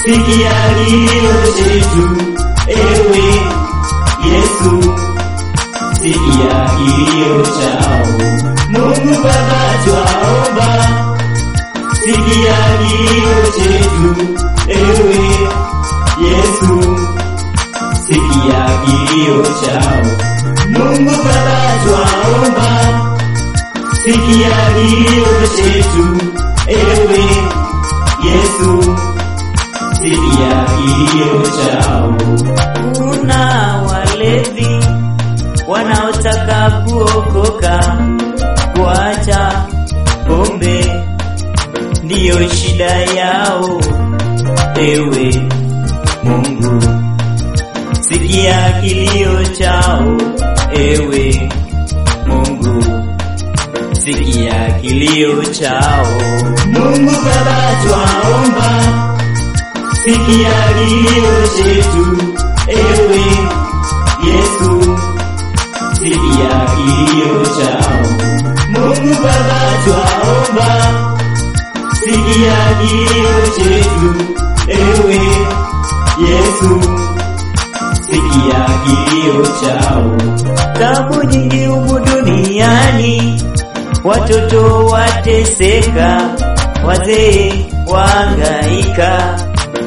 sikia kilio chetu, ewe Yesu, sikia kilio chao. Mungu Baba twaomba, sikia kilio chetu, ewe Yesu, sikia kilio chao. Mungu Baba twaomba, sikia kilio chetu, ewe Yesu, sikia kilio chao. Kuna walevi wanaotaka kuokoka, kuacha pombe ndiyo shida yao. Ewe Mungu, sikia kilio chao. Ewe Mungu, sikia kilio chao. Mungu Baba twaomba, sikia kilio chetu, ewe Yesu, sikia kilio chao. Mungu Baba twaomba, sikia kilio chetu, ewe Yesu, sikia kilio chao. Tabu nyingi humu duniani, watoto wateseka, wazee waangaika.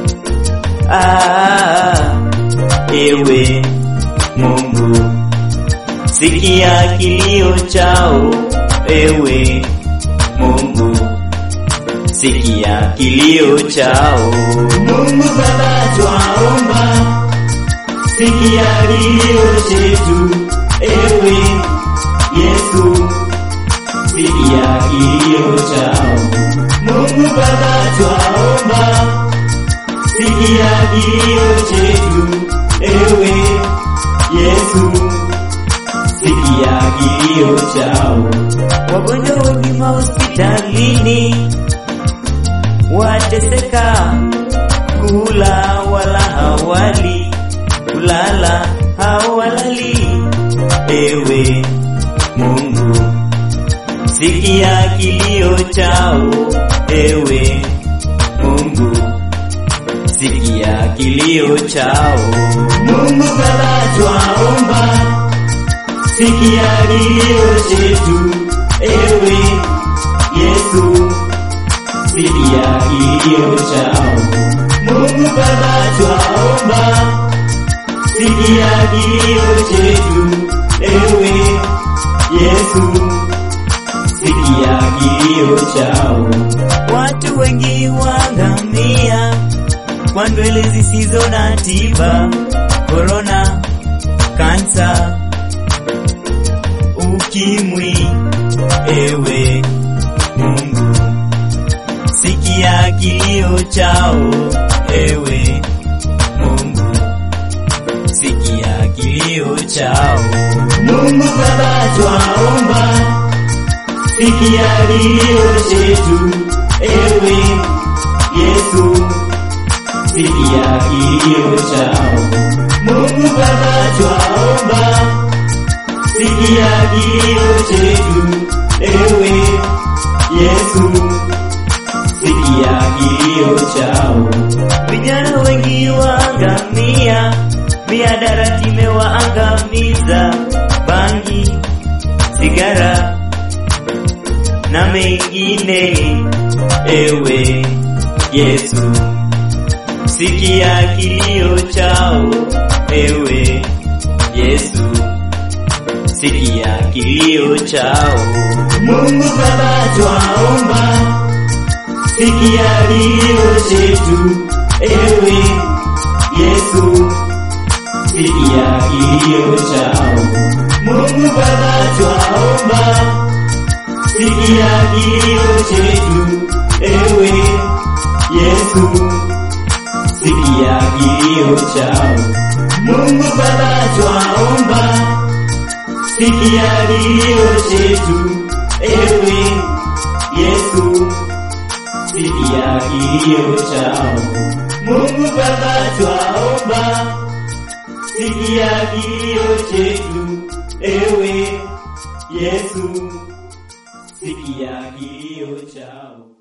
Ah, ewe Mungu, sikia kilio chao. Ewe Mungu, sikia kilio chao. Mungu Baba twaomba, sikia kilio chetu, ewe Yesu, sikia kilio chao. Mungu Baba twaomba, sikia kilio chetu, ewe Yesu, sikia kilio chao. Wagonjwa wengi mahospitalini wateseka, kula wala hawali, kulala hawalali. Ewe Mungu, sikia kilio chao. Ewe Mungu, sikia kilio chao. Mungu Baba twaomba, sikia kilio chetu, ewe Yesu, sikia kilio chao. Mungu Baba twaomba, sikia kilio chetu, ewe Yesu, sikia kilio chao. Watu wengi waangamia kwa ndwele zisizo na tiba, korona, kansa, ukimwi. Ewe Mungu, sikia kilio chao. Ewe Mungu, sikia kilio chao. Mungu Baba twaomba, sikia kilio chetu, ewe Yesu, sikia kilio chao. Mungu Baba twaomba, sikia kilio chetu, ewe Yesu, sikia kilio chao. Vijana wengi waangamia, mihadarati imewaangamiza, bangi, sigara na mengine. Ewe Yesu, sikia kilio chao. Ewe Yesu, sikia kilio chao. Mungu Baba twaomba, sikia kilio chetu, ewe Yesu, sikia kilio chao. Mungu Baba twaomba, sikia kilio chetu, ewe Yesu, sikia kilio chao. Mungu Baba twaomba, sikia kilio chetu, ewe Yesu, sikia kilio chao. Mungu Baba twaomba, sikia kilio chetu, ewe Yesu, sikia kilio chao.